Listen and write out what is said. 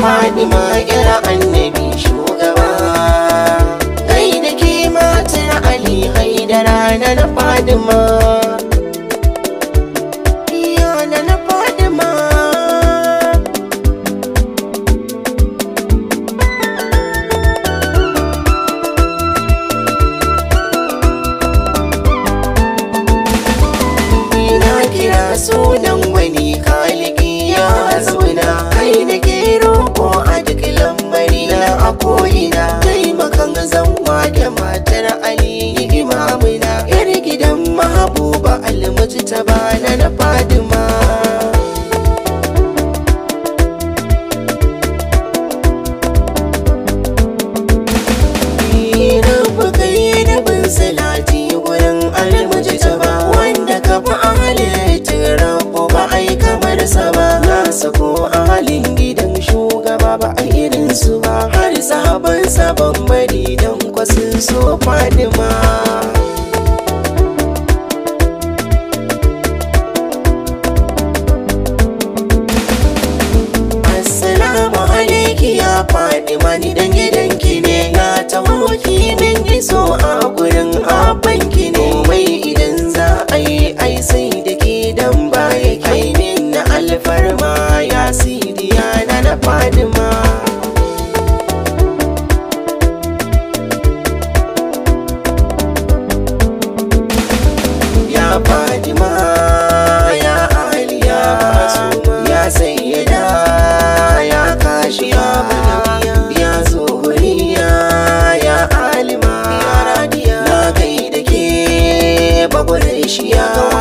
Fadima ira annabi shugaba Gai da ke matar Ali haidara na na Fadima Iya na na Fadima Ina kira sunan wani kaliki ya zauna Kai na ke roƙo a duk lamari na a ko'ina Taimakan zanwa da matar Ali imamuna Yar gidan mahabuba almuji ta bana na Fadima Rabu kai da bin salati wurin almuji ta ba Wanda ka fi a halittar rabu ba a yi kamar sa ba Na sako a halin gidan shugaba ba a irin su ba Har sabon sabon bari don kwasin so Fadima Assalamu alaiki ya faɗi mani dan gidanki ne na taho ki min iso a gurin abanki ne mai idan za a yi ai sai da ke dan baya kai min na alfarma ya sidiya na na fadima ya fadima ya aliya ya sayyada ya kashiya ya zuhuriya ya alima na kai da ke bagware shiya